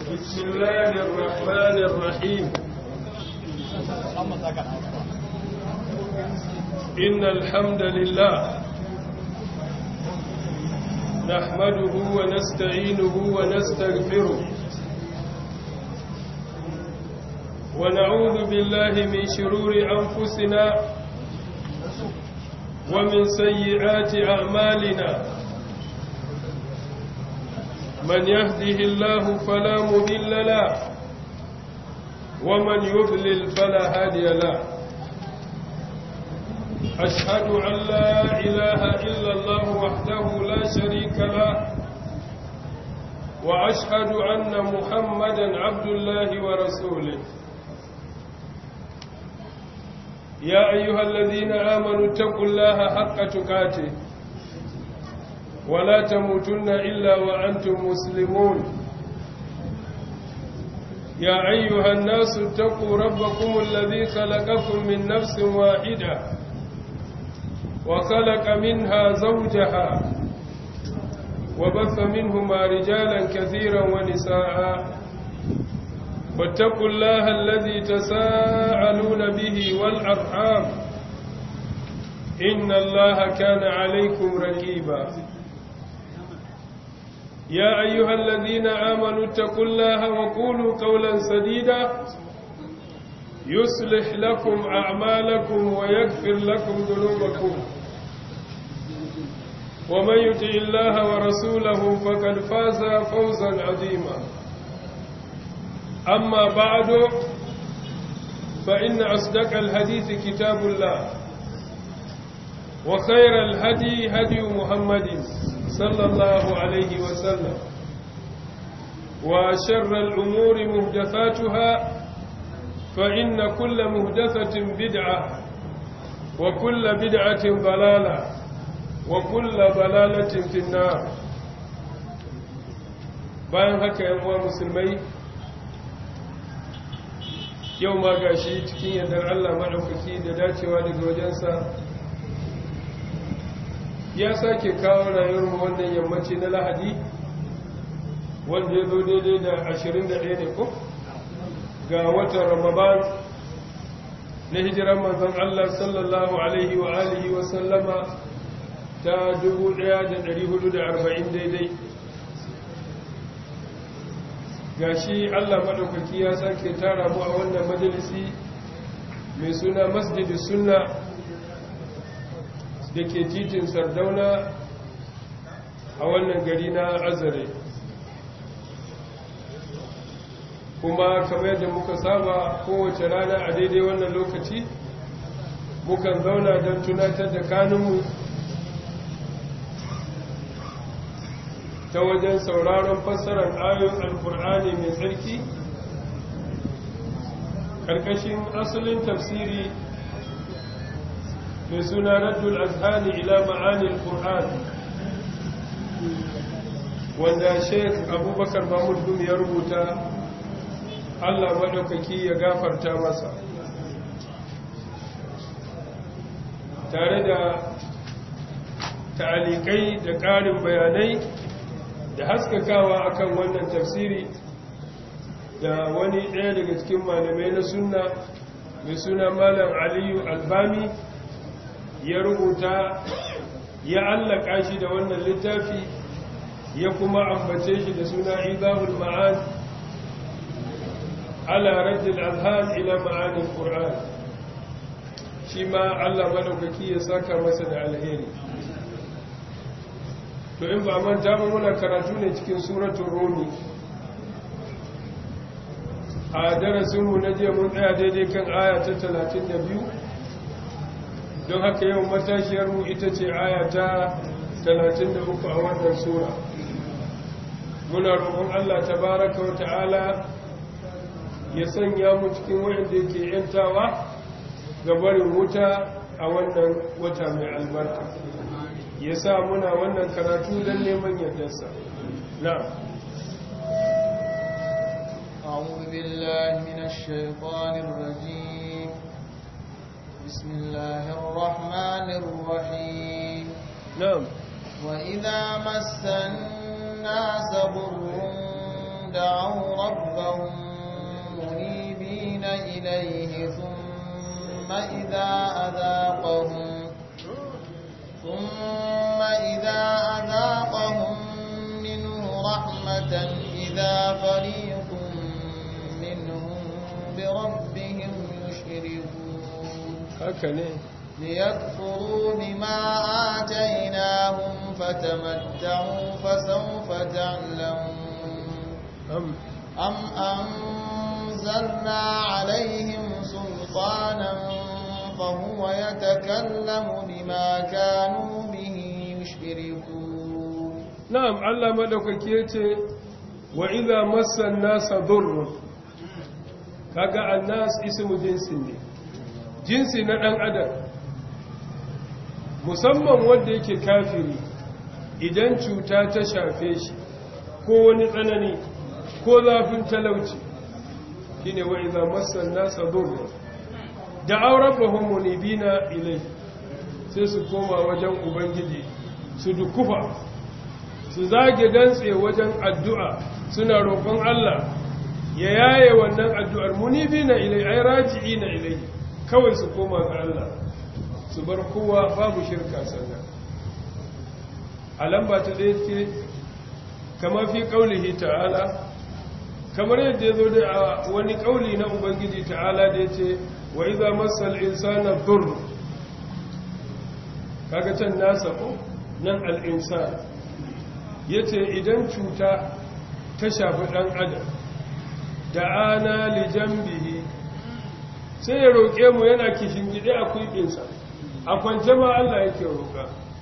بسم الله الرحمن الرحيم إن الحمد لله نحمده ونستعينه ونستغفره ونعوذ بالله من شرور أنفسنا ومن سيئات أعمالنا من يهده الله فلا مذل له ومن يضلل فلا هادي له أشهد أن لا إله إلا الله وحده لا شريك له وأشهد أن محمدا عبد الله ورسوله يا أيها الذين آمنوا اتقوا الله حق تقاته ولا تموتن إلا وأنتم مسلمون يا أيها الناس اتقوا ربكم الذي خلقكم من نفس واحدة وخلق منها زوجها وبث منهما رجالا كثيرا ونساء واتقوا الله الذي تساءلون به والأرحام إن الله كان عليكم رقيبا يا أيها الذين آمنوا اتقوا الله وقولوا قولا سديدا يصلح لكم أعمالكم ويغفر لكم ذنوبكم ومن يطع الله ورسوله فقد فاز فوزا عظيما أما بعد فإن أصدق الحديث كتاب الله وخير الهدي هدي محمد صلى الله عليه وسلم وشر الأمور مهدثاتها فإن كل مهدثة بدعة وكل بدعة ضلالة وكل ضلالة في النار bayan haka yan uwa musulmai yau ma gashi cikin yardar Allah maɗaukaki da dacewa daga wajensa ya sake kawo rayuwarmu wannan yammaci na lahadi wanda ya zo daidai da 21 ne ko ga watan ramadan na hijiran manzon Allah sallallahu alaihi wa alihi wa sallama ta 1440 daidai gashi Allah madaukaki ya sake tara mu a wannan majalisi mai suna masjidi sunna da ke titin sardauna a wannan gari na azare kuma kamar yadda muka saba kowace rana a daidai wannan lokaci mukan zauna don tunatar da kanunmu ta wajen sauraron fassarar ayoyin alkur'ani mai tsarki ƙarƙashin asalin tafsiri mai suna raddul azhani ila ma'anil qur'an wanda sheikh abubakar mahmud gumi ya rubuta allah maɗaukaki ya gafarta masa tare da ta'alikai da ƙarin bayanai da haskakawa akan wannan tafsiri da wani ɗaya daga cikin malamai na sunna mai suna malam aliyu albami ya rubuta ya allaka shi da wannan littafi ya kuma ambace shi da suna izahul ma'an ala raddil azhan ila ma'anil qur'an shi ma Allah madaukaki ya saka masa da alheri to in ba manta ba muna karatu ne cikin suratul rumi a darasinmu na jiya mun tsaya daidai kan aya ta 32 don haka yau matashiyarmu ita ce aya ta 33 a wannan sura muna roƙon Allah tabaraka wa ta'ala ya sanya mu cikin wanda yake yantawa ga barin wuta a wannan wata mai albarka ya sa muna wannan karatu don neman yardarsa na أعوذ بالله من الشيطان الرجيم بسم الله الرحمن الرحيم na'am وإذا مس الناس ضر دعوا ربهم منيبين إليه ثم إذا أذاقهم ثم إذا أذاقهم منه رحمة إذا فريق منهم بربهم يشركون هكذا ليكفروا بما آتيناهم فتمتعوا فسوف تعلمون أم أم أنزلنا عليهم سلطانا فهو يتكلم بما كانوا به يشركون na'am Allah madaukaki yace wa idza massa an-nasa durrun kaga an-nas ismu jinsin ne jinsi na dan adam musamman wanda yake kafiri idan cuta ta shafe shi ko wani tsanani ko zafin talauci shine wa idza massa an-nasa durrun da aurabahum munibina ilai sai su koma wajen ubangiji su dukufa su zage dantse wajen addu'a suna roƙon Allah ya yaye wannan addu'ar munibi na ilai ai raji'i na ilai kawai su koma ga Allah su bar kowa babu shirka sannan a lamba ta ɗaya ce kama fi ƙaulihi ta'ala kamar yadda ya zo da a wani ƙauli na ubangiji ta'ala da ya ce wa iza masal insana dur kaga can nasa ko nan al'insan ya ce idan cuta ta shafi ɗan adam da ana lijambihi sai ya roƙe mu yana kishin gide a kwiɓinsa a kwance ma Allah yake roƙa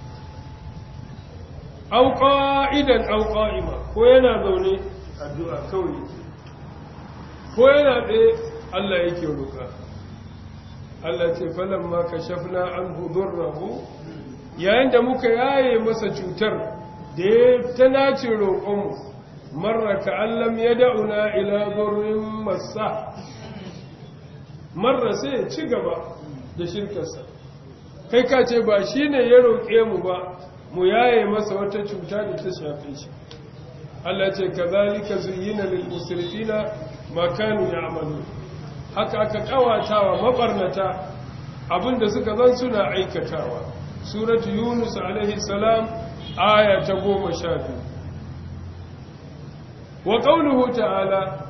auƙa idan auƙa ima ko yana zaune addu'a kawai yake ko yana ɗaya Allah yake roƙa Allah ce falon ma ka shafna an hudurrahu yayin da muka yaye masa cutar da ya ta nace roƙonmu marra ka'allam ya da'una ila gurin masa marra sai ya ci gaba da shirkarsa kai ka ce ba shi ne ya roƙe mu ba mu yaye masa wata cuta da ta shafe shi Allah ce ka zalika zuyina lil musrifina ma kanu ya'malu haka aka kawatawa mabarnata abinda suka zan suna aikatawa suratu yunus alaihi salam aya ta goma sha biyu wa ƙaunuhu ta'ala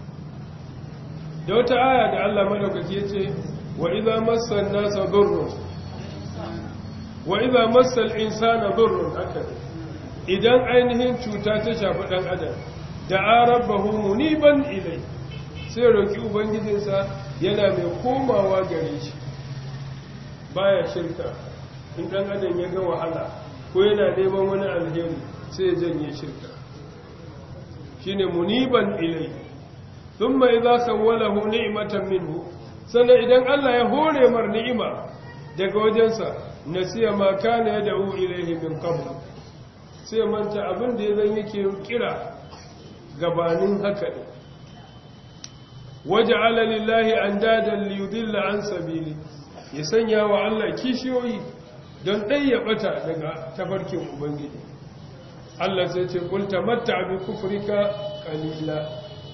da wata aya da Allah madaukake ce wa idza massan nasa durrun wa idza massal insana durrun haka idan ainihin cuta ta shafi dan adam da arabahu muniban ilai sai roki ubangijinsa yana mai komawa gare shi baya shirka in dan adam ya ga wahala ko yana neman wani alheri sai ya janye shirka shine muniban ilai thumma idza sawwalahu ni'matan minhu sannan idan Allah ya hore mar ni'ima daga wajensa nasiya ma kana yad'u ilayhi min qabl sai manta abin da yazan yake kira gabanin haka ne waja'ala lillahi andadan liyudilla an sabili ya sanya wa Allah kishiyoyi don ɗai ya ɓata daga tafarkin Ubangiji. Allah sai ce, Kulta matta abin kufurika ƙalila.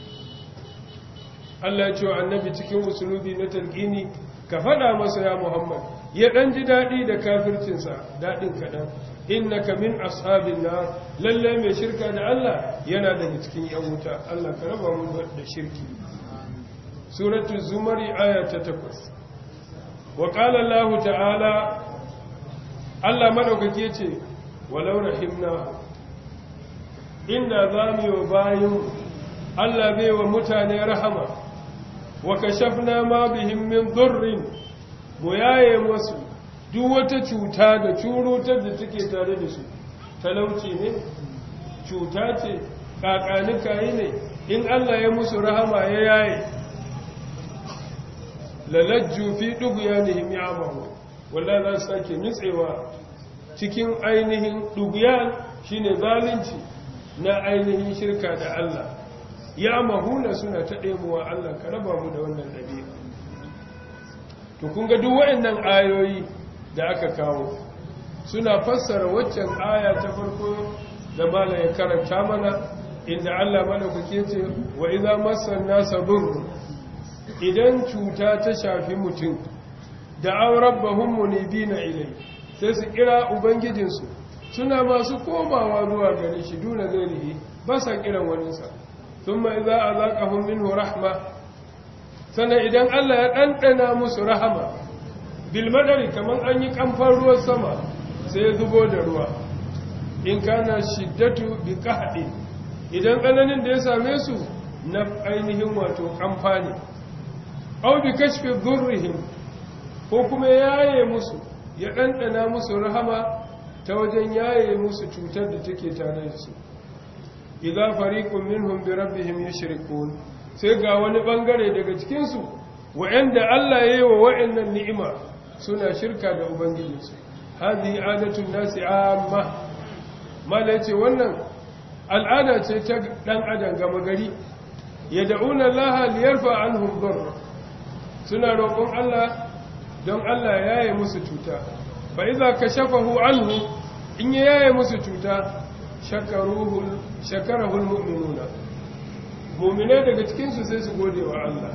Allah ya ce wa annabi cikin usulubi na talƙini, ka faɗa masa ya Muhammad, ya ɗan ji daɗi da kafircinsa daɗin kaɗan, inna ka min ashabin na lallai mai shirka da Allah yana daga cikin ‘yan wuta, Allah ka raba mu da shirki. Suratul Zumari aya ta takwas. Wa ƙala Allah ta'ala Allah madaukake ce walau rahimna inda zamu yi bayin Allah bai wa mutane rahama wa kashafna ma bihim min dhurrin mu yaye musu duk wata cuta da curutar da take tare da su talauci ne cuta ce kakanika yi ne in Allah ya musu rahama ya yaye lalajju fi dughyanihim ya'mahu wallahi za su sake nutsewa cikin ainihin duguyan shine zalunci na ainihin shirka da Allah ya mahuna suna ta ɗemuwa Allah ka raba mu da wannan ɗabi'a to kun ga duk waɗannan ayoyi da aka kawo suna fassara waccan aya ta farko da mala ya karanta mana inda Allah madaukake ce wa idza massan nasa burr idan cuta ta shafi mutum da an rabbahum munibina ilai sai su kira ubangijinsu suna masu komawa zuwa gare shi duna gairihi ba sa kiran waninsa thumma idza azaqahum minhu rahma sannan idan Allah ya ɗanɗana musu rahama bilmadari kamar an yi kamfan ruwan sama sai ya zubo da ruwa in kana shiddatu bi kahdi idan tsananin da ya same su na ainihin wato kamfa ne au bi kashfi dhurrihim ko kuma yaye musu ya ɗanɗana musu rahama ta wajen yaye musu cutar da take tare da su idza fariqun minhum bi rabbihim yushrikun sai ga wani bangare daga cikin su wa'anda Allah yayi wa wa'annan ni'ima suna shirka da ubangijinsu hadhihi adatun nasi amma mala yace wannan al'ada ce ta dan adam gama gari yad'una Allah liyarfa anhum darr suna roƙon Allah don Allah ya yaye musu cuta fa idza kashafahu anhu in ya yaye musu cuta shakaruhu shakarahu almu'minuna mu'mine daga cikin su sai su gode wa Allah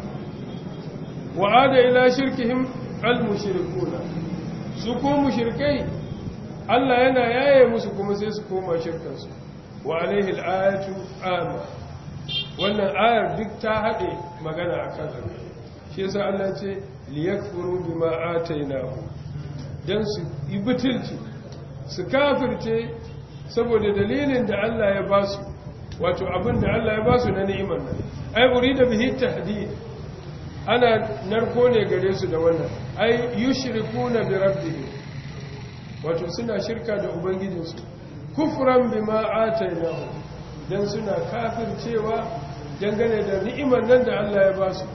wa ada ila shirkihim almushrikuna su ko mushrikai Allah yana yaye musu kuma sai su koma shirkansu wa alaihi alayatu amma wannan ayar duk ta haɗe magana akan haka shi yasa Allah ce liyakfuru bima atainahu dan su yi butulci su kafirce saboda dalilin da Allah ya ba su wato abin da Allah ya ba su na ni'imar nan ai urida bihi tahdid ana narko ne gare su da wannan ai yushrikuna bi rabbihim wato suna shirka da ubangijinsu kufran bima atainahu dan suna kafircewa dangane da ni'imar nan da Allah ya ba su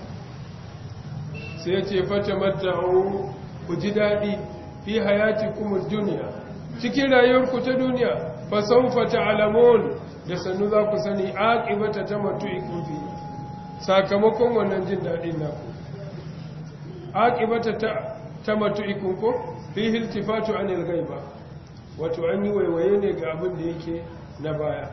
sai ya ce fata matta'u ku ji daɗi fi hayati kuma duniya cikin rayuwarku ta duniya fa saufa ta'lamun da sannu za ku sani aqibata ta matu'ikum fi sakamakon wannan jin daɗin naku aqibata ta ta matu'ikum ko fi iltifatu anil ghaiba wato an yi waiwaye ne ga abin da yake na baya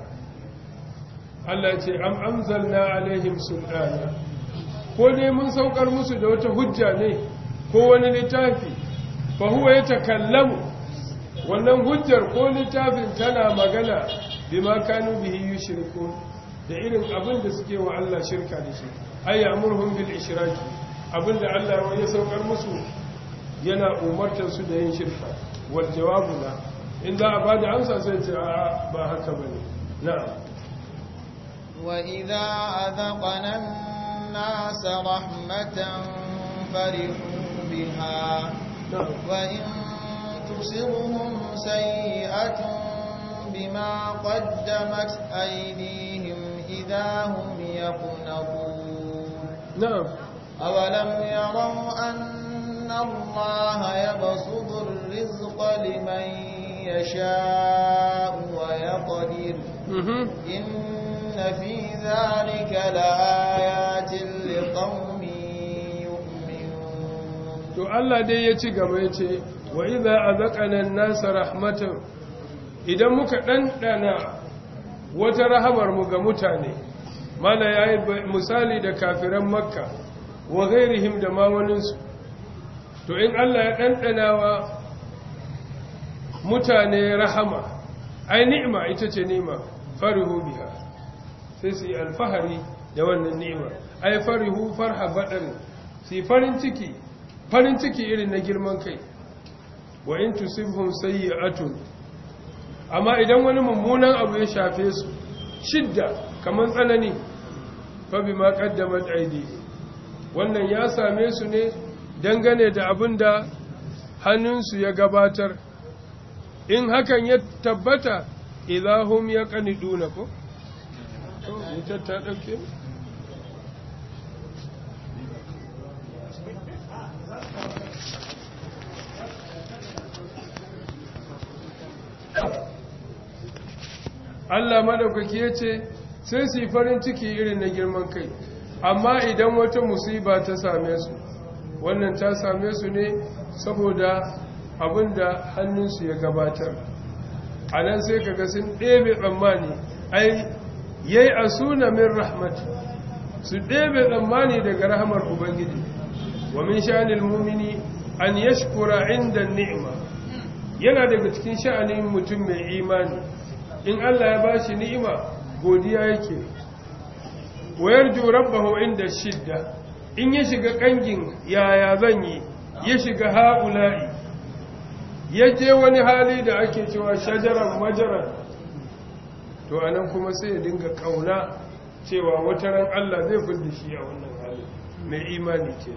Allah ya ce am anzalna alaihim sultana ko dai mun saukar musu da wata hujja ne ko wani littafi fa huwa yatakallamu wannan hujjar ko littafin tana magana bima kanu bihi yushriku da irin abin da suke wa Allah shirka da shi ay ya'muruhum bil ishraki abin da Allah ya saukar musu yana umartar su da yin shirka wal jawabu la in za a bada amsa sai ce a ba haka bane na'am wa idza adaqana الناس رحمة فرحوا بها وإن تصرهم سيئة بما قدمت أيديهم إذا هم يقنطون نعم أولم يروا أن الله يبسط الرزق لمن يشاء ويقدر إن في ذلك لآيات لقوم يؤمنون to Allah dai ya ci gaba ya ce wa idza azaqana an-nasa rahmatan idan muka dandana wata rahamar mu ga mutane mala yayi misali da kafiran makka wa ghairihim da ma waninsu to in Allah ya dandana wa mutane rahama ai ni'ima ita ce ni'ima farihu biha sai su yi alfahari da wannan ni'ima ai farihu farha badar su farin ciki farin ciki irin na girman kai wa in tusibhum sayyi'atun amma idan wani mummunan abu ya shafe su shidda kaman tsanani fa bima qaddamat aidi wannan ya same su ne dangane da abin da hannunsu ya gabatar in hakan ya tabbata idahum yaqniduna ko wutar ta ɗauke? Allah maɗaukaki ya ce sai su yi farin ciki irin na girman kai amma idan wata musiba ta same su wannan ta same su ne saboda abin da hannunsu ya gabatar a nan sai kaga sun ɗebe tsammani ai yayi asuna min rahmati su ɗebe tsammani daga rahmar ubangiji wa min sha'anil mu'mini an yashkura inda ni'ima yana daga cikin sha'anin mutum mai imani in Allah ya bashi ni'ima godiya yake wayar ju rabbahu inda shidda in ya shiga kangin yaya zan yi ya shiga ha'ula'i ya je wani hali da ake cewa shajaran majaran to anan kuma sai ya dinga kauna cewa wata ran Allah zai fidda shi a wannan hali mai imani ke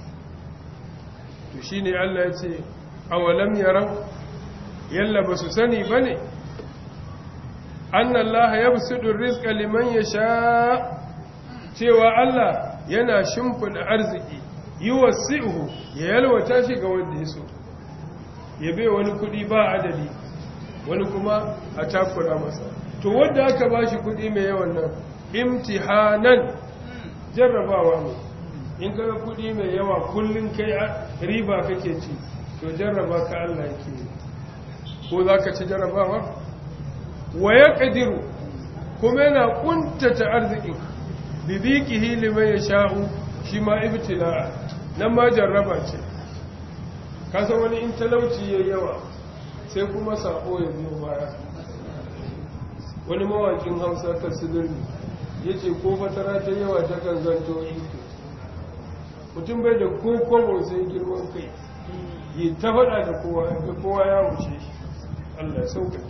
to shine Allah ya ce awalam yarau yalla ba su sani bane annallaha yabsutu rizqa liman yasha cewa Allah yana shimfida arziki yuwasi'uhu ya yalwata shi ga wanda ya so ya bai wani kudi ba adadi wani kuma a takura masa to wanda aka ba shi kudi mai yawan nan imtihanan jarrabawa ne in kaga kudi mai yawa kullun kai riba kake ci to jarraba ka Allah yake ko zaka ci jarrabawa wa yaqdiru kuma yana kuntata arzikin bibiqihi liman yasha'u shi ma ibtila nan ma jarraba ce kasa wani in talauci ya yawa sai kuma sako ya biyo baya wani mawakin hausa ta sidirni ya ce ko fatara ta yawa ta kan zanto iko mutum bai da ko kwamo sai girman kai yi ta faɗa da kowa ga kowa ya wuce shi allah sauka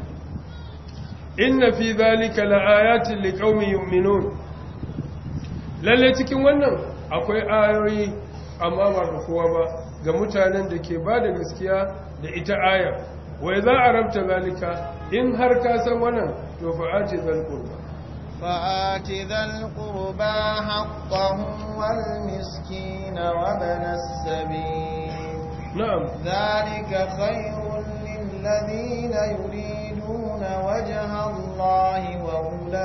inna fi zalika la'ayatin liqaumin yu'minun lalle cikin wannan akwai ayoyi amma ba ga kowa ba ga mutanen da ke ba da gaskiya da ita ayar wai za a rabta zalika in har ka san wannan to fa'ati zal qurba fa'ati zal qurba haqqahu wal miskina wa banas sabil na'am dhalika khayrun lil ladina yuriduna wajha Allahi wa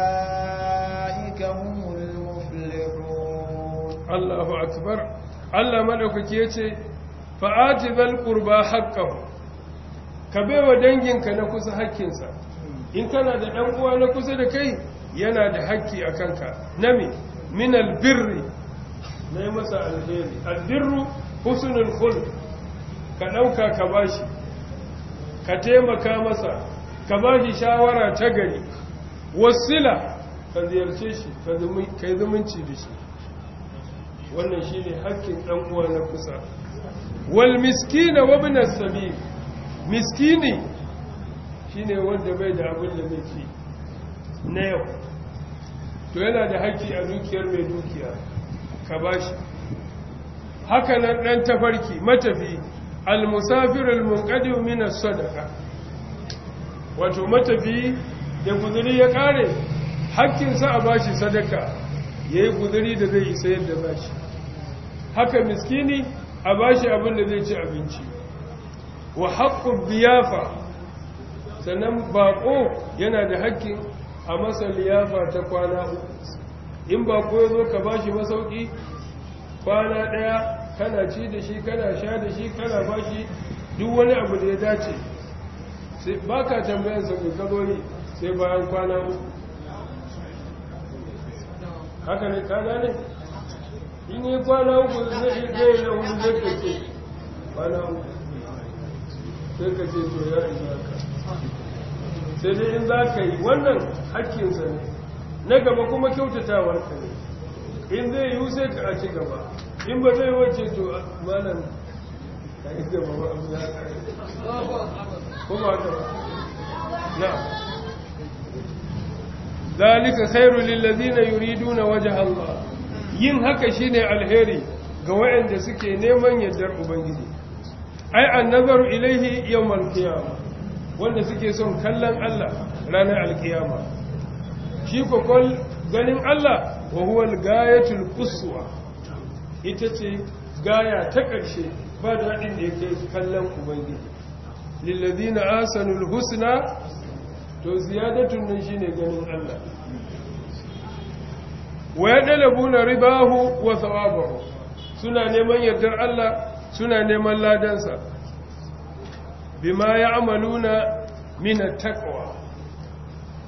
ulaika humul muflihun Allahu akbar Allah madaukaki yace fa'ati zal qurba haqqahu ka baiwa danginka na kusa hakkinsa in kana da dan uwa na kusa da kai yana da hakki a kanka nami min albirri nayi masa alheri albirru husnul khulq ka dauka ka bashi ka taimaka masa ka bashi shawara ta gari wasila ka ziyarce shi ka yi zumunci da shi wannan shine hakkin dan uwa na kusa wal miskina wa ibn as-sabil miskini shine wanda bai da abin da zai ci na yau to yana da haƙƙi a dukiyar mai dukiya ka bashi haka nan dan tafarki matafi al-musafir al-munqadim min as-sadaqa wato matafi da guzuri ya kare haƙƙinsa a bashi sadaka yayi guzuri da zai isa yadda bashi haka miskini a bashi abin da zai ci abinci wa haƙƙun biyafa sannan baƙo yana da haƙƙin a masa liyafa ta kwana uku in baƙo ya zo ka bashi masauki kwana ɗaya kana ci da shi kana sha da shi kana bashi duk wani abu da ya dace ba ka tambayansa mai ka zo yi sai bayan kwana uku haka ne ka gane? in yi kwana uku zai zai na hudu zai ka ce kwana uku sai ka ce to ya isa ka sai dai in za ka yi wannan hakkinsa ne na gaba kuma kyautatawar ka ne in zai yi sai ka a ci gaba in ba zai wace to malam ka yi gaba ba abu ya kare kuma haka ba na ذلك خير للذين يريدون وجه الله yin haka shine alheri ga wayanda suke neman yardar ubangiji ai annazaru ilaihi yawmal qiyama wanda suke son kallon Allah ranar alkiyama shi ko kol ganin Allah wa huwa al-gayatul quswa ita ce gaya ta ƙarshe ba da hadin da yake kallon ubangiji lil ladina asanul husna to ziyadatun nan shine ganin Allah wa yadalabuna ribahu wa thawabahu suna neman yardar Allah suna neman ladansa bima ya'maluna min at-taqwa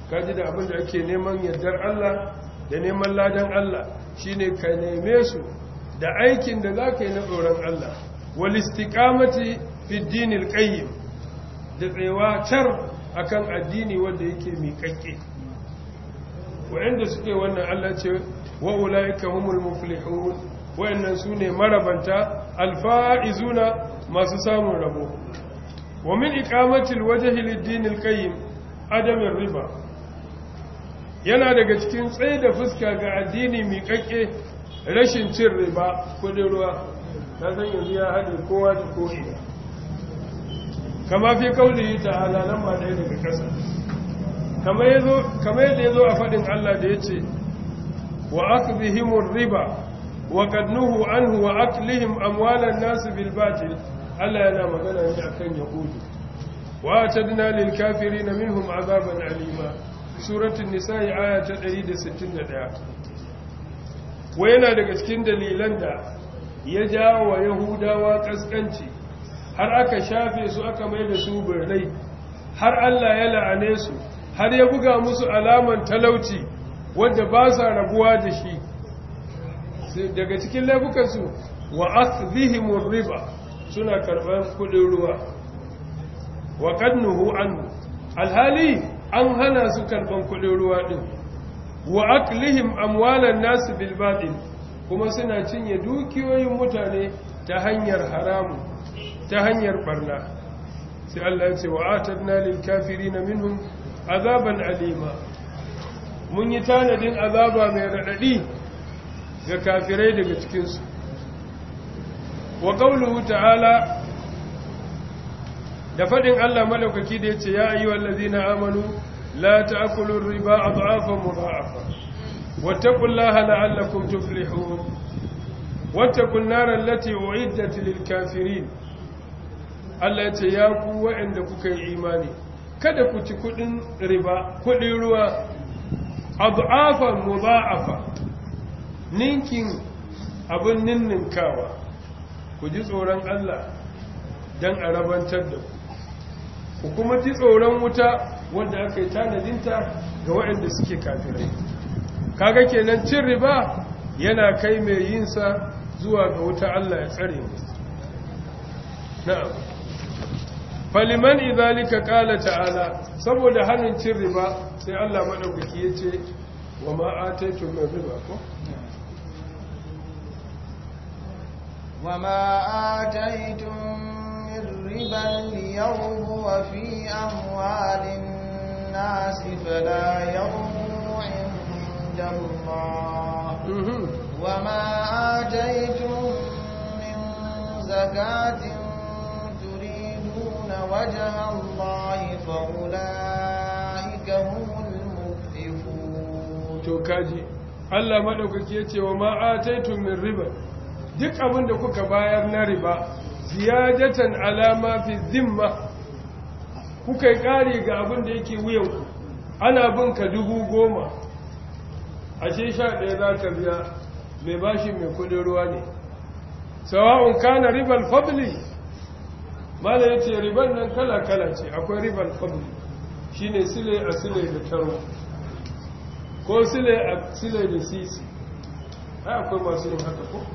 kaji da abin da ake neman yardar Allah da neman ladan Allah shine ka neme su da aikin da za ka yi na tsoron Allah wal istiqamati fi dinil qayyim da tsayawa tar akan addini wanda yake miƙaƙƙe wa'anda suke wannan Allah ce wa ulaika humul muflihun wa'annan sune marabanta alfa'izuna masu samun rabo wa min iqamatil wajhi lid-dinil qayyim adamin riba yana daga cikin tsaye da fuska ga addini miƙaƙƙe rashin cin riba kudin ruwa ta san yanzu ya haɗe kowa da ko'ina kama fi kauli ta'ala nan ma ɗaya daga ƙasa kamar yadda ya zo a faɗin Allah da ya ce wa akbihimur riba wa kadnuhu anhu wa aklihim amwalan nasu bil batil Allah yana magana ne akan yahudu wa atadna lil kafirin minhum azaban alima suratul nisa'i aya ta 161 wa yana daga cikin dalilan da ya jawo wa yahudawa kaskanci har aka shafe su aka mai da su birrai har Allah ya la'ane su har ya buga musu alaman talauci wadda ba sa rabuwa da shi daga cikin laifukansu wa akhdhihimur riba suna karban kudin ruwa wa qadnuhu anhu alhali an hana su karban kudin ruwa din wa aklihim amwalan nas bil batil kuma suna cinye dukiyoyin mutane ta hanyar haramu ta hanyar barna sai Allah ya ce wa atadna lil kafirin minhum azaban alima mun yi tanadin azaba mai radadi ga kafirai daga cikin su wa qawluhu ta'ala da fadin Allah madaukaki da yace ya ayyuhal ladina amanu la ta'kulu riba adhafan mudha'afa wattaqullaha la'allakum tuflihun wattaqun nar allati u'iddat lil kafirin Allah ya ce ya ku waɗanda kuka yi imani kada ku ci kudin riba kudin ruwa adhafan mudha'afa ninkin abin ninninkawa ku ji tsoron Allah dan a rabantar da ku ku kuma ji tsoron wuta wanda aka yi tanadinta ga waɗanda suke kafirai kaga kenan cin riba yana kai mai yinsa zuwa ga wuta Allah ya tsare mu na'am faliman idhalika qala ta'ala saboda hannun cin riba sai Allah madaukaki yace wa ma ataytum min riba ko wa ma ataytum min riban liyawbu fi amwalin nas fala yawmu 'inda Allah wa ma ataytum min zakatin وجه الله فأولئك هم المضعفون to kaji Allah madaukaki yace wa ma ataitum min riba duk abin da kuka bayar na riba ziyadatan alama fi zimma kuka yi kare ga abin da yake wuyan ana bin ka dubu goma ashe sha ɗaya za ka biya mai bashi mai kudin ruwa ne sawa'un kana ribal fadli mala ya ce riban nan kala-kala ce akwai riban fadli shi ne sile a sile da taro ko sile a sile da sisi ai akwai masu yin haka ko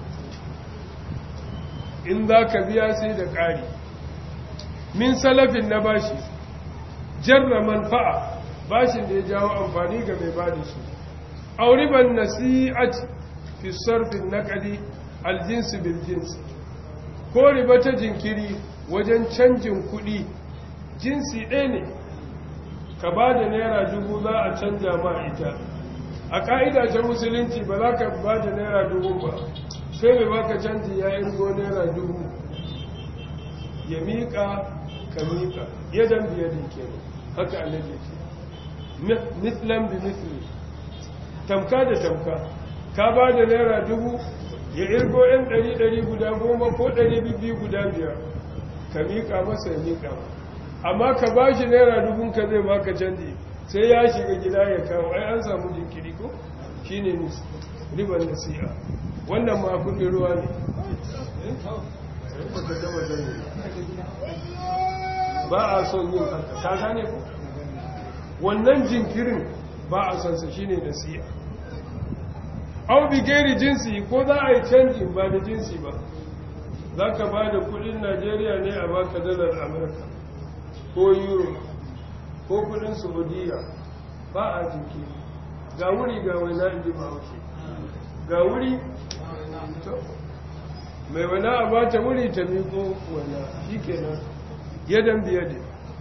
in za ka biya sai da ƙari min salafin na bashi jarra manfa'a bashin da ya jawo amfani ga mai ba da shi auriban nasi'ati fi sarfin naƙadi aljinsu bil jinsi ko riba ta jinkiri wajen canjin kuɗi jinsi ɗaya ne ka ba da naira dubu za a canja ma ita a ƙa'ida ta musulunci ba za ka ba da naira dubu ba sai mai baka canji ya irgo naira dubu ya miƙa ka miƙa yadan biya da ke haka annabi ce mislan bi misli tamka da tamka ka ba da naira dubu ya irgo yan ɗari ɗari guda goma ko ɗari biyu guda biyar ka miƙa masa ya miƙa amma ka ba shi naira dubun ka zai baka canji sai ya shiga gida ya kawo ai an samu jinkiri ko shi ne riban nasi'a wannan ma kudin ruwa ne ba a son yin haka ta gane ko wannan jinkirin ba a sansa shine nasi'a au bi gairi jinsi ko za a yi canji ba da jinsi ba za ka ba da kudin najeriya ne a baka dalar amurka ko euro ko kudin saudiya ba a jinkiri ga wuri ga waina inji ba wuce ga wuri mai wana a bata wuri ta miko wana shi kenan yadan biyade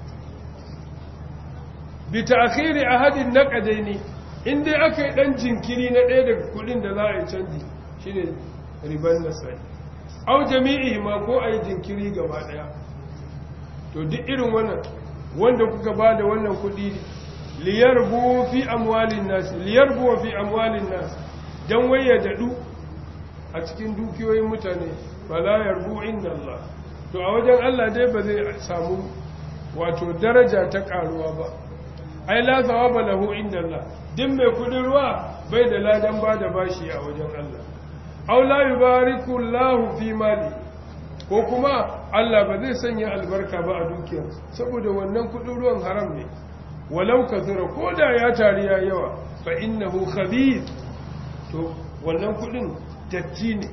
bi ta'khiri ahadin naqadaini in dai aka yi dan jinkiri na ɗaya daga kudin da za a yi canji shine riban nasai au jami'i ma ko a yi jinkiri gaba ɗaya to duk irin wannan wanda kuka ba da wannan kudi liyarbu fi amwalin nas liyarbu fi amwalin nas dan waye dadu a cikin dukiyoyin mutane fala yarbu inda Allah to a wajen Allah dai ba zai samu wato daraja ta karuwa ba ai la thawaba lahu inda Allah din mai kudin ruwa bai da ladan ba da bashi a wajen Allah aw la yubariku Allah fi mali ko kuma Allah ba zai sanya albarka ba a dukiyar saboda wannan kudin ruwan haram ne walau kathura ko da ya tari ya yawa fa innahu khabith to wannan kudin datti ne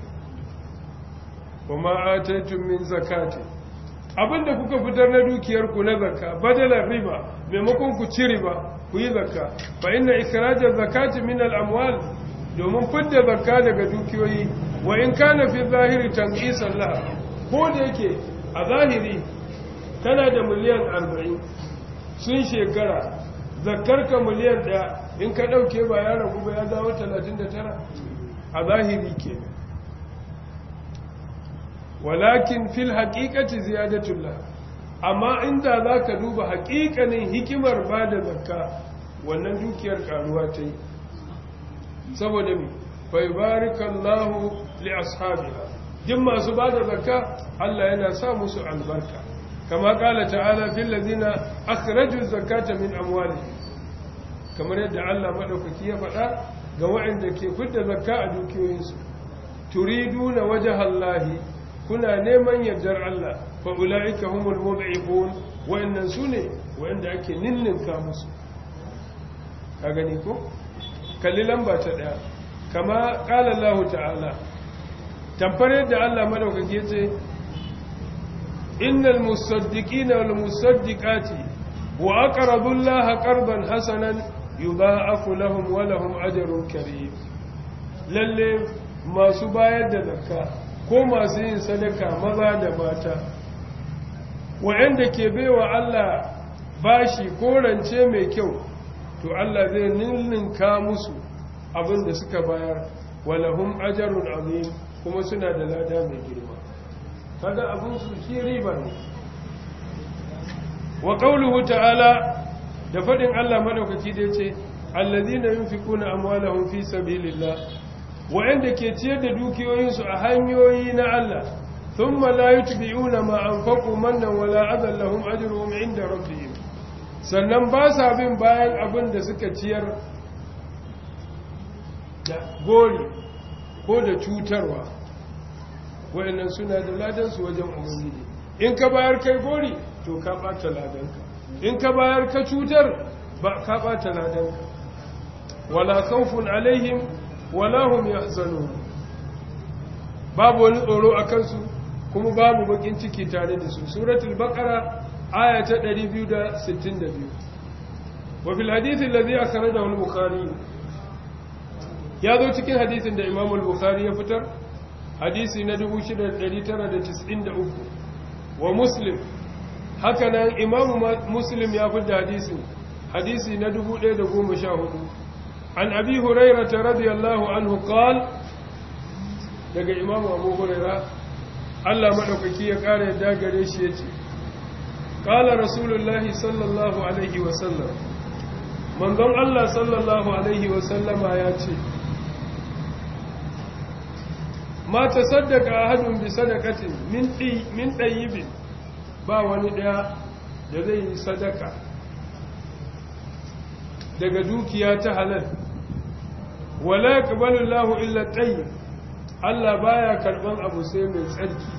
kuma ataitum min zakati abinda kuka fitar na dukiyar ku na zakka badalan riba maimakon ku ci riba ku yi zakka fa inna ikrajaz zakati min al amwal domin fidda zakka daga dukiyoyi wa in kana fi zahiri tanqisan laha ko da yake a zahiri kana da miliyan 40 sun shekara zakkarka miliyan 1 in ka dauke ba ya ragu ba ya dawo 39 a zahiri kenan walakin fil haqiqati ziyadatullah amma inda zaka duba haƙiƙanin hikimar bada zakka wannan dukiyar karuwa ta yi saboda mi fa yubarikallahu li ashabiha din masu bada zakka Allah yana sa musu albarka kama kala ta'ala fil ladina akhraju zakata min amwalihim kamar yadda Allah madaukaki ya faɗa ga waɗanda ke fidda zakka a dukiyoyinsu turiduna wajhallahi kuna neman yardar Allah fa ulaika humul mud'ifun wa'annan sune wa'anda ake ninninka musu ka gani ko kalli lamba ta daya kama qala Allah ta'ala tamfar yadda Allah madaukake yace innal musaddiqina wal musaddiqati wa aqradu Allah qardan hasanan yudha'afu lahum wa lahum ajrun karim lalle masu bayar da zakka ko masu yin sadaka maza da mata wa'anda ke baiwa Allah bashi ko rance mai kyau to Allah zai ninninka musu abin da suka bayar walahum ajarun azim kuma suna da lada mai girma kaga abin su shi riba ne wa qawluhu ta'ala da fadin Allah madaukaki da yace allazina yunfikuna amwalahum fi sabilillah wa'anda ke ciyar da dukiyoyinsu a hanyoyi na Allah thumma la yutbi'una ma anfaqu mannan wala adan lahum ajruhum 'inda rabbihim sannan ba sa bin bayan abin da suka ciyar da gori ko da cutarwa wa'annan suna da ladansu wajen ubangiji in ka bayar kai gori to ka bata ladanka in ka bayar ka cutar ba ka bata ladanka wala khawfun alaihim wala hum yahzanun babu wani tsoro a kansu kuma babu bakin ciki tare da su suratul baqara aya ta 262 wa fil hadith alladhi akhrajahu al-bukhari ya zo cikin hadisin da imam al-bukhari ya fitar hadisi na 6993 wa muslim haka nan imam muslim ya fitar hadisin hadisi na 1014 an abi hurairah radiyallahu anhu qala daga imam abu hurairah Allah madaukaki ya kare yadda gare shi yace qala rasulullahi sallallahu alaihi wa sallam manzon Allah sallallahu alaihi wa sallama ya ce ma ta saddaka ahadun bi sadaqatin min min tayyibin ba wani daya da zai yi sadaka daga dukiya ta halal wala yaqbalu Allahu illa tayyib Allah baya karban abu sai mai tsarki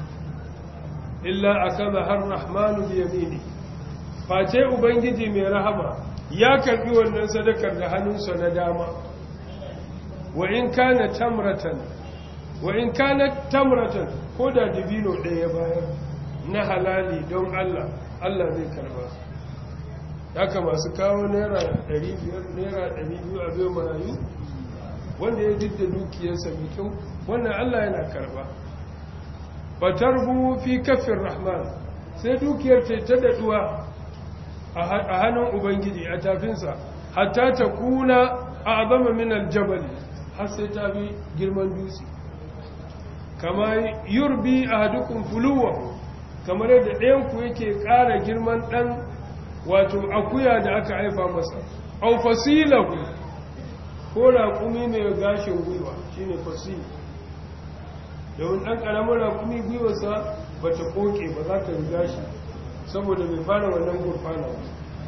illa akala har rahmanu bi yamini face ubangiji mai rahama ya karbi wannan sadakar da hannunsa na dama wa in kana tamratan wa in kana tamratan ko da dibino ɗaya bayar na halali don Allah Allah zai karba haka masu kawo naira 500 naira 200 a bai marayu wanda ya didda dukiyarsa mai kyau wannan Allah yana karba fatarbu fi kafin rahman sai dukiyar ta ta daduwa a hannun ubangiji a tafinsa hatta ta kuna a azama min aljabal har sai ta bi girman dutse kama yurbi a hadukun fuluwa kamar yadda ɗayanku yake ƙara girman ɗan wato akuya da aka haifa masa au fasilahu ko raƙumi mai gashin gwiwa shine fasil domin ɗan ƙaramin raƙumi gwiwarsa ba ta ƙoƙe ba za ta riga shi saboda bai fara wannan gurfana ba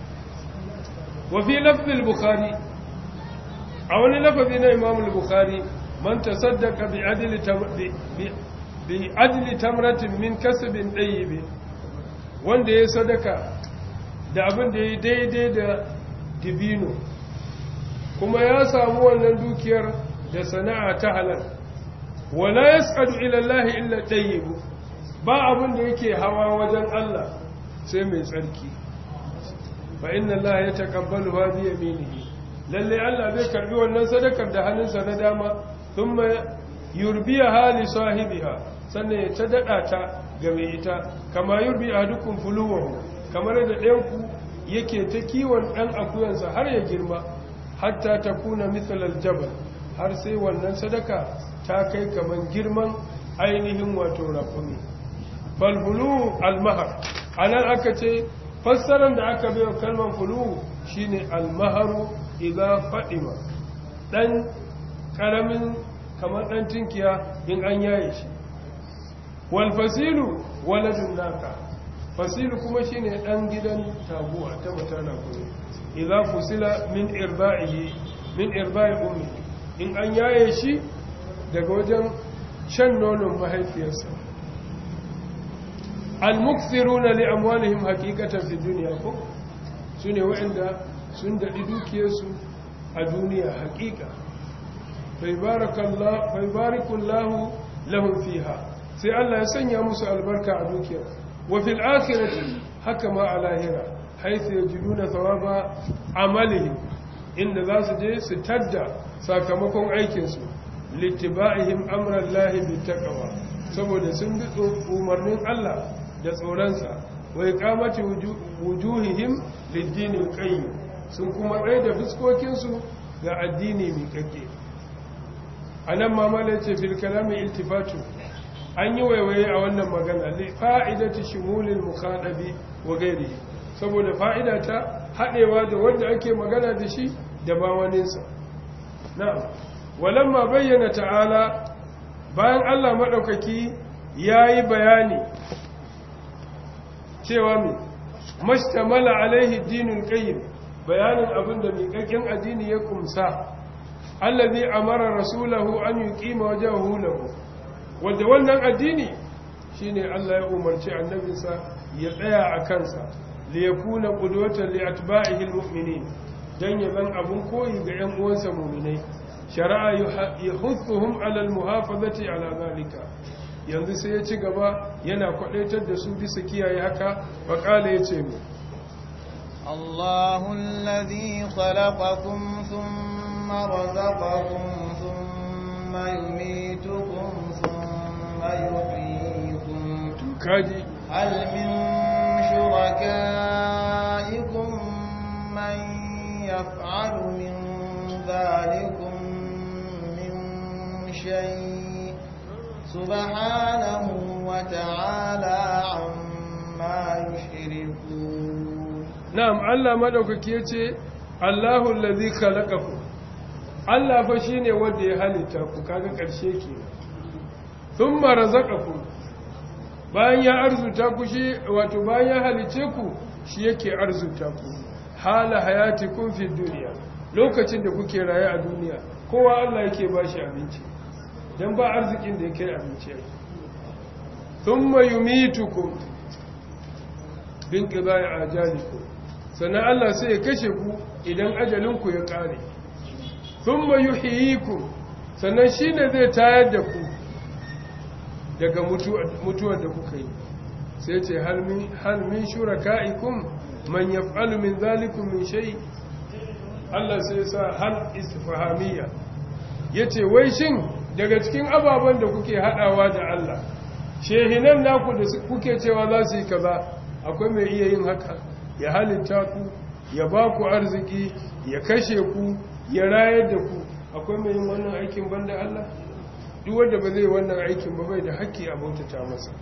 wafi lafzil bukhari a wani lafazi na imamul bukhari man ta saddaka bi adli tamratin min kasabin ɗayyibi wanda ya sadaka da abin da ya daidai da dibino kuma ya samu wannan dukiyar da sana'a ta halal wala yas'adu ila Allah illa tayyib ba abin da yake hawa wajen Allah sai mai tsarki fa inna Allah yataqabbalu bi yaminihi lalle Allah zai karbi wannan sadakar da hannunsa na dama thumma yurbiha li sahibiha sannan ya ta dada ta ga mai ita kama yurbi ahadukum fuluwahu kamar da ɗayanku yake ta kiwon ɗan akuyansa har ya girma hatta ta kuna mitsalar jabal har sai wannan sadaka ta kai kamar girman ainihin wato rafuni falfulu almahar a nan aka ce fassarar da aka bai wa kalmar fulu shine almaharu idan fadima ɗan ƙaramin kamar ɗan tinkiya in an yaye shi walfasilu waladun naka fasilu kuma shine ɗan gidan taguwa ta matana kuma idza fusila min irba'ihi min irba'i ummi in an yaye shi daga wajen shan nonon mahaifiyarsa al-mukthiruna li amwalihim haqiqatan fi dunya ko sune waɗanda sun dadi dukiyarsu a duniya haqiqa fa barakallahu fa barakallahu lahum fiha sai Allah ya sanya musu albarka a dukiyar wa fil akhirati haka ma a lahira haithu yajiduna thawaba amalihim inda za su je su tadda sakamakon aikinsu littiba'ihim amran lahi bittaqwa saboda sun bi umarnin Allah da tsoronsa wa iqamati wujuhihim lid-din al-qayyim sun kuma tsaye da fuskokinsu ga addini mai kake anan ma malace fil kalami iltifatu an yi waiwaye a wannan magana li fa'idati shumulil mukhadabi wa ghairihi saboda fa'ida ta haɗewa da wanda ake magana da shi da ba waninsa na'am walamma bayyana ta'ala bayan Allah maɗaukaki ya yi bayani cewa mai mashtamala alaihi dinin ƙayyim bayanin abin da miƙaƙƙen addini ya kumsa allazi amara rasulahu an yuqima wajhahu lahu wanda wannan addini shine Allah ya umarci annabinsa ya tsaya a kansa li yakuna qudwatan li atba'ihi almu'minin dan ya ban abun koyi ga ƴan uwansa mu'minai shari'a yahuthuhum ala almuhafazati ala zalika yanzu sai ya ci gaba yana kwadaitar da su bisa kiyaye haka faqala yace mu الله الذي خلقكم ثم رزقكم ثم يميتكم ثم يحييكم kaji هل من شركائكم من يفعل من ذلكم من شيء سبحانه وتعالى عما يشركون na'am Allah madaukaki yace Allahu allazi khalaqakum Allah fa shine wanda ya halitta ku kaga karshe kenan thumma razaqakum bayan ya arzuta ku shi wato bayan ya halice ku shi yake arzuta ku hala hayatikum fi dunya lokacin da kuke raye a duniya kowa Allah yake bashi abinci dan ba arzikin da yake abinci yake thumma yumitukum bin qada'i ajalikum sannan Allah sai ya kashe ku idan ajalinku ya ƙare thumma yuhyikum sannan shine zai tayar da ku daga mutuwar da kuka yi sai ce hal min shuraka'ikum man yaf'alu min zalikum min shay Allah sai sa hal istifhamiyya yace wai shin daga cikin ababen da kuke hadawa da Allah shehinan naku da kuke cewa za su yi kaza akwai mai iya yin haka ya halitta ku ya ba ku arziki ya kashe ku ya rayar da ku akwai mai yin wannan aikin banda Allah duk wanda ba zai wannan aikin ba bai da haƙƙi a bautata masa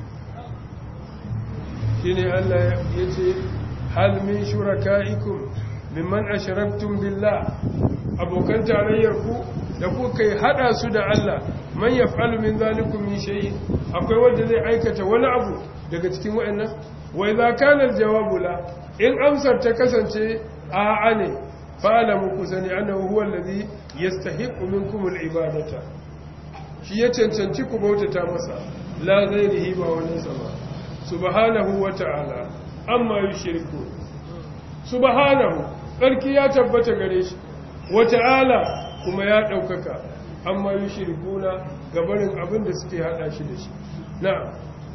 shine Allah ya ce hal min shuraka'ikum mimman ashraktum billah abokan tarayyar ku da kuka yi hada su da Allah man yaf'alu min zalikum min shay'in akwai wanda zai aikata wani abu daga cikin wayannan wa idza kana aljawabu la in amsar ta kasance a'a ne fa'lamu kusani annahu huwa alladhi yastahiqu minkum alibadata shi ya cancanci ku bautata masa la ghairihi ba wani sama subhanahu wa ta'ala amma yushriku subhanahu sarki ya tabbata gare shi wa ta'ala kuma ya daukaka amma yushrikuna gabarin abin da suke hada shi da shi na'am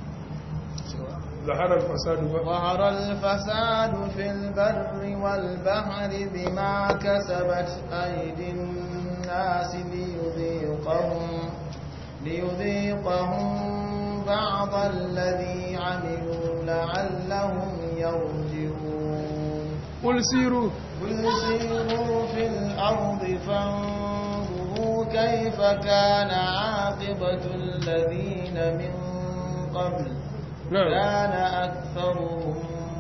ظهر الفساد ظهر الفساد في البر والبحر بما كسبت أيدي الناس ليذيقهم ليذيقهم بعض الذي عملوا لعلهم يرجعون قل سيروا قل سيروا في الأرض فانظروا كيف كان عاقبة الذين من قبل نعم كان أكثرهم